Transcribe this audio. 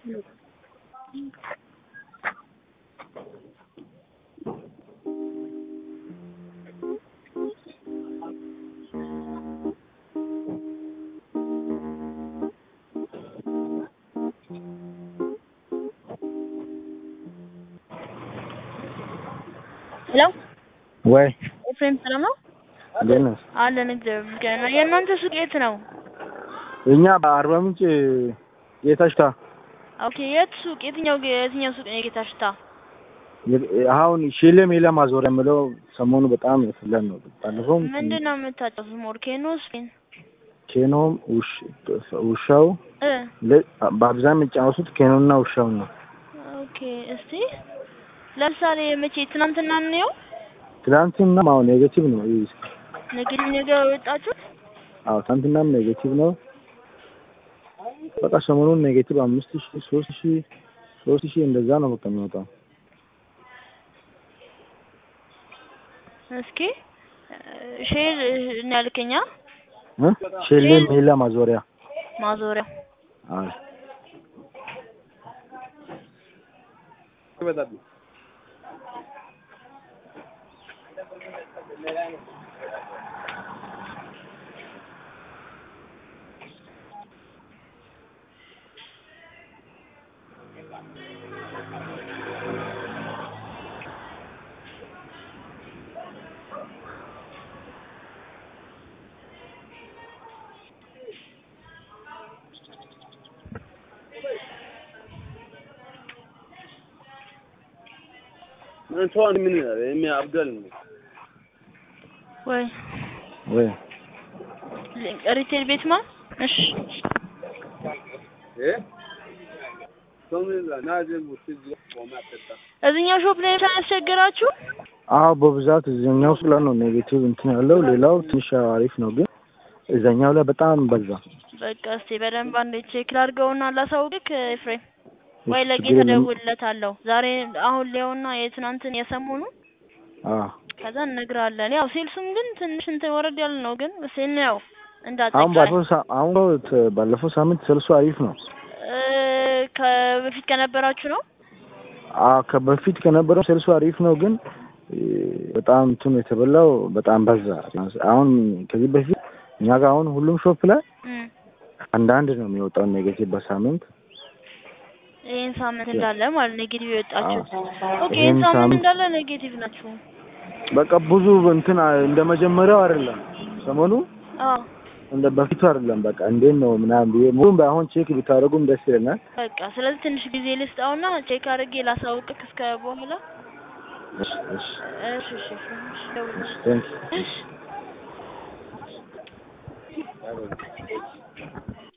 ሄሎ ወይ ኤፍሬም ሰላም ነው? እንዴት ነህ? አለን እግዚአብሔር ይመስገን። የእናንተ ሱቅ የት ነው? እኛ በአርባ ምንጭ ጌታሽታ ኦኬ የት ሱቅ? የትኛው የትኛው ሱቅ ነው የጌታ ሽታ? አሁን ሼሌ ሜላ ማዞሪያ የምለው ሰሞኑ በጣም የፈለን ነው። ባለፈውም ምንድን ነው የምታጫውቱት? ሞርኬኖ ስፔን ኬኖም ውሽ- ውሻው እ ለ- በአብዛኛው የሚጫወቱት ኬኖና ውሻው ነው። ኦኬ እስቲ ለምሳሌ መቼ ትናንትና ነው ትናንትና አሁን ኔጌቲቭ ነው። ይህ ንግድ ነገር የወጣችሁት? አዎ ትናንትናም ኔጌቲቭ ነው። በቃ ሰሞኑን ኔጌቲቭ አምስት ሺህ ሶስት ሺህ ሶስት ሺህ እንደዛ ነው በቃ የሚወጣው። እስኪ ሼር ነው ያልከኛ እ? ሼሌ ሜላ ማዞሪያ ማዞሪያ አዎ አንተዋን ምን ይላል? የሚያብዳል ነው። ወይ ወይ ሪቴል ቤት ማ እሺ እ ቶምን ይላል ናጀ ሙስጅ ቆማ ተጣ እዚህኛው ሾፕ ላይ ያስቸገራችሁ? አዎ በብዛት እዚህኛው ስለ ነው ኔጌቲቭ እንትን ያለው ሌላው ትንሽ አሪፍ ነው፣ ግን እዛኛው ላይ በጣም በዛ። በቃ እስቲ በደንብ አንዴ ቼክ ላድርገውና ላሳውቅክ ኤፍሬም ወይ እሺ፣ ለጌ ችግር የለም። ተደውልለታለሁ ዛሬ አሁን ሊያውና የትናንትን የሰሞኑን አዎ ከዛ እነግርሃለን። ያው ሴልሱም ግን ትንሽ እንትን ወረድ ያለ ነው፣ ግን ሴል ያው አሁን እንዳጠቃላይ ባለፈው ሳ- አሁን ት- ባለፈው ሳምንት ሰልሱ አሪፍ ነው። እ ከበፊት ከነበራችሁ ነው። አዎ ከበፊት ከነበረው ሰልሱ አሪፍ ነው፣ ግን እ፣ በጣም እንትኑ የተበላው በጣም በዛ። አሁን ከዚህ በፊት እኛ ጋር አሁን ሁሉም ሾፕ ላይ እም አንዳንድ ነው የሚወጣው ኔጌቲቭ በሳምንት ይሄን ሳምንት እንዳለ ማለት ኔጌቲቭ የወጣችሁት። ኦኬ ይሄን ይሄን ሳምንት ሳምንት- እንዳለ ኔጌቲቭ ናችሁ። በቃ ብዙ እንትን እንደ መጀመሪያው አይደለም ሰሞኑ አዎ እንደ በፊቱ አይደለም። በቃ እንዴት ነው ምናምን ብዬ ሙሉም ባይሆን ቼክ ብታደርጉም ደስ ይለናል። በቃ ስለዚህ ትንሽ ጊዜ ልስጣውና ቼክ አድርጌ ላሳውቅክ እስከ በኋላ። እሺ እሺ እሺ እሺ እሺ ደውልልሽ። ቴንክ እሺ